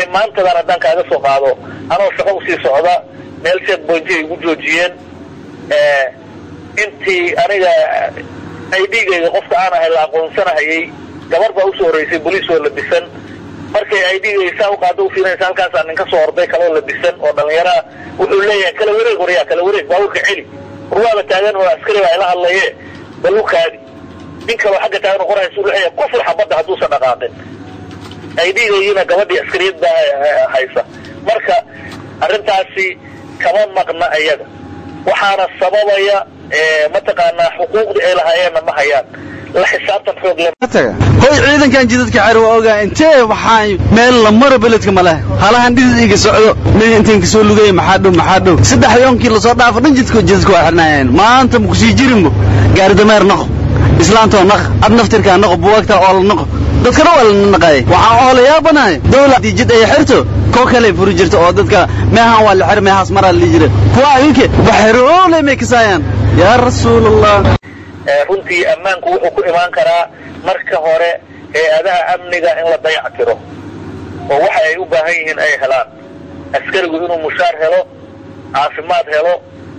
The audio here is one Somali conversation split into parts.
yacni maantadan haddaan kaaga soo qaado anoo shaqo usii socda meel seed boynti ay igu joojiyeen intii aniga idgayga qofka aan ahay la aqoonsanahayay gabar baa usoo horreysay boliis oo labisan markay idgayga saa uqaado ufiirinaysa halkaasaa nin ka soo orday kaloo labisan oo dhallinyaraa wuxuu leeyahay kala wareeg waryaa kala wareeg baabuurka celi warwaaba taagan oo askari baa ila hadlaye balukaadi nin kaloo xagga taagan oo qoraysu leeyahay kufur xabadda hadduusan dhaqaaqin idgaygina gabadhii askariyad baa haysa marka arrintaasi kama maqna iyaga waxaana sababaya mataqaanaa xuquuqdii ay lahaayeenna ma hayaan la xisaabtan xoog le hoy ciidankan jidadka xer waa ogaa intee waxaan meel la maro beledka ma leh halahan dhidid iga socdo mi intiin kasoo lugaya maxaa dhow maxaa dhow saddex yoonkii lasoo dhaafo dhan jidka jidadka waa xirnaayeen maanta ma kusii jirinbo gaari dameer naqo islaantoo naq ad naftirkaa naqo buwaagtaa oo la naqo dadkana waa la naqaayay waxaan oo la yaabanahay dawla haddii jid ay xirto koo kale furi jirta oo dadka meehan waa la xir meehaas maraa la jira kuwa idinke waxeroole may kasaayaan yaa rasuulallah runtii ammaanku wuxuu ku imaan karaa marka hore hay-adaha amniga in la dayac tiro oo waxa ay u baahan yihiin ay helaan askarigu inuu mushaar helo caafimaad helo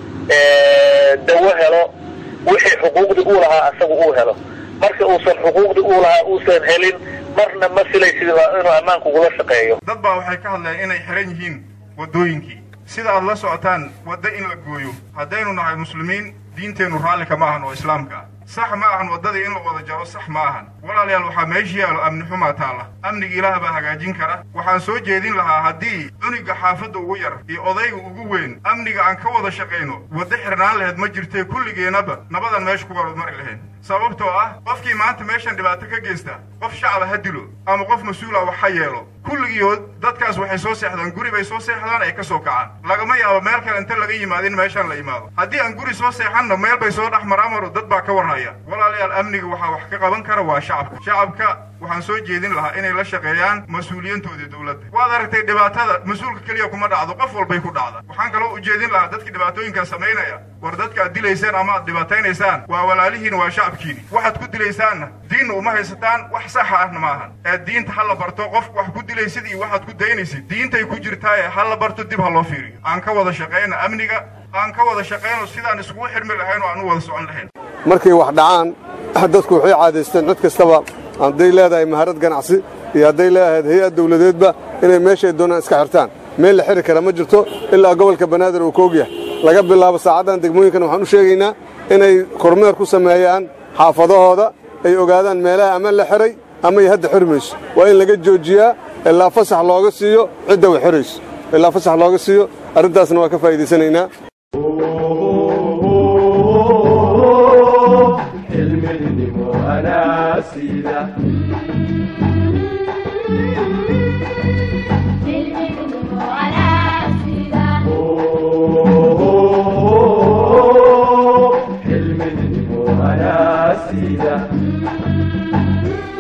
dawo helo wixii xuquuqdii uu lahaa asagu uu helo marka uusan xuquuqdii uu lahaa uusan helin marna ma filaysid inuu ammaanku ugula shaqeeyo dad baa waxay ka hadleen inay xiran yihiin waddooyinkii sida aad la socotaan waddo in la gooyo haddaynu nahay muslimiin diinteennu raalli kama ahan oo islaamka ah sax ma ahan waddadii in la wada jaro sax ma ahan walaalayaal waxaa meesha yaalo amni xumaa taalla amniga ilaah baa hagaajin kara waxaan soo jeedin lahaa haddii cuniga xaafadda ugu yar iyo odayga ugu weyn amniga aan ka wada shaqayno waddo xirnaan laheyd ma jirtee kulligeennaba nabadan meesha ku warmari lahayn sababtoo ah qofkii maanta meeshan dhibaato ka geysta qof shacaba ha dilo ama qof mas-uula wax ha yeelo kulligiioo dadkaas waxay soo seexdaan guri bay soo seexdaan ay ka soo kacaan lagama yaabo meel kale inta laga yimaado in meeshaan la yimaado haddii aan guri soo seexanna meel bay soo dhex maraamaro dad baa ka warhaya walaalayaal amniga waxaa wax ka qaban kara waa shacabka shacabka waxaan soo jeedin lahaa inay la shaqeeyaan mas-uuliyiintooda dowladda waad aragtay dhibaatada mas-uulka keliya kuma dhacdo qof walbay ku dhacda waxaan kaloo ujeedin lahaa dadka dhibaatooyinkaa samaynaya war dadka aad dilaysaan ama aad dhibaataynaysaan waa walaalihiin waa shacabkiini waxaad ku dilaysaanna diinna uma haysataan wax saxa ahna maahan ee diinta ha la barto qofka wax ku dilaysid iyo waxaad ku daynaysid diintay ku jirtaaye ha la barto dib ha loo fiiriyo aan ka wada shaqayna amniga aan ka wada shaqayno sidaan iskugu xirmi lahayn oo aan u wada socon lahayn markay wax dhacaan dadku waxay caadaysteen cid kastaba hadday leedahay maharad ganacsi iyo hadday leedahayd hay-ad dawladeedba inay meeshay doonaan iska xirtaan meel la xiri kara ma jirto ilaa gobolka banaadir uu koog yahay laga bilaabo saacaddan degmooyinkan waxaan u sheegaynaa inay kormeer ku sameeyaan xaafadahooda ay ogaadaan meelaha ama la xiray ama ay hadda xiri mayso waa in laga joojiyaa ilaa fasax looga siiyo cidda way xirayso ilaa fasax looga siiyo arrintaasna waa ka faa'iidaysanaynaa حلم المؤنسيدة